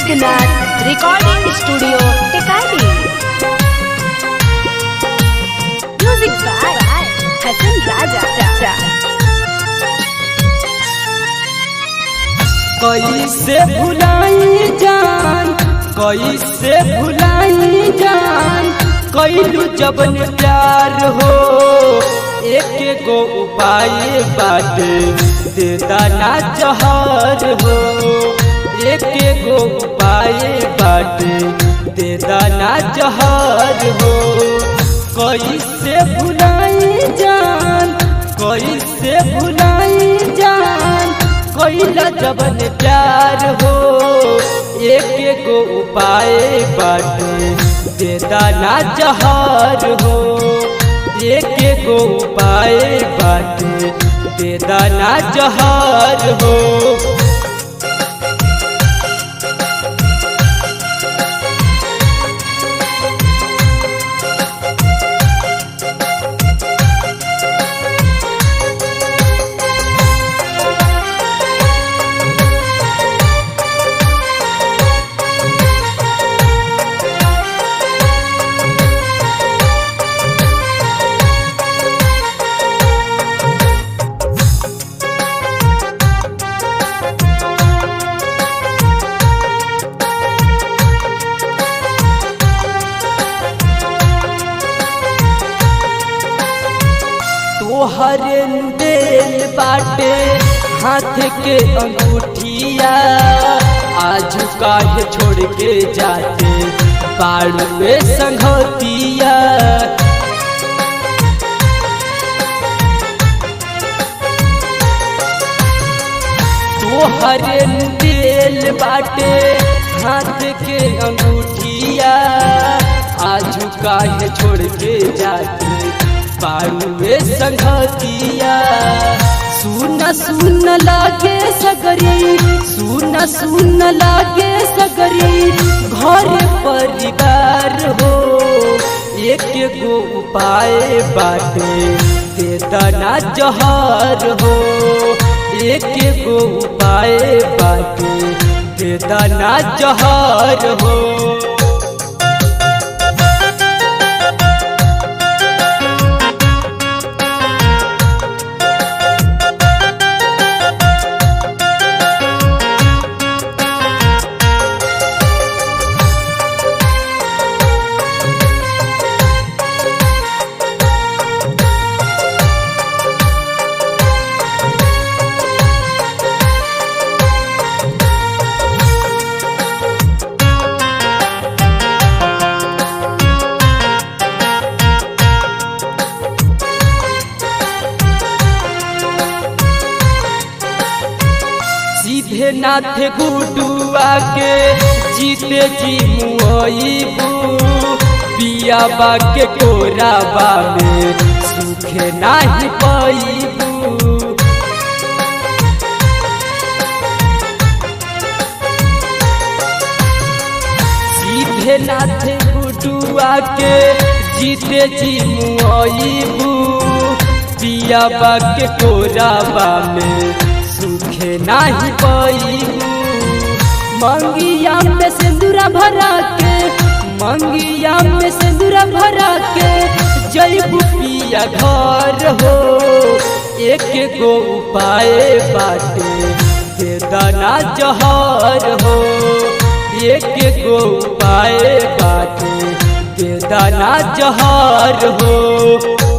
Siddhnath Recording Studio, Tekadi. Music by Hassan Raja. कैसे भुलाई जान कैसे भुलाई जान कैलू जबन प्यार हो एक गो उपाय बाटे दे दाना जहर हो एक गो उपाय बाटे दे दाना जहर हो कैसे भुलाई जान कैसे भुलाई जान कैला जबन प्यार हो एक गो उपाय बाटे दे दाना जहर हो एक गो उपाय बाटे दे दाना जहर हो तोहर दिल बाटे हाथ के अंगूठिया आज काहे छोड़ के जाते बाड़ू में संगतिया तोहर दिल बाटे हाथ के अंगूठिया आज काहे छोड़ के जाते पारुए संगतिया सुन सुन लागे सगरी सुन सुन लागे सगरी घर परिवार हो एक गो उपाय बाटे दे दना जहर हो एक गो उपाय बाटे दे दना जहर हो सीधे नाथ गुडुआ के जीते जी मुआईबू पिया बा के कोराबा में सुखे नाही पाईबू सीधे नाथ गुडुआ के जीते जी मुआईबू पिया बा के कोराबा में सुखे नाही पाईबू मंगिया में सिंदूरा भरा के मंगिया में सिंदूरा भरा के जैबू पिया घर हो एक गो उपाय बाटे दे दाना जहर हो एक गो उपाय बाटे दे दाना जहर हो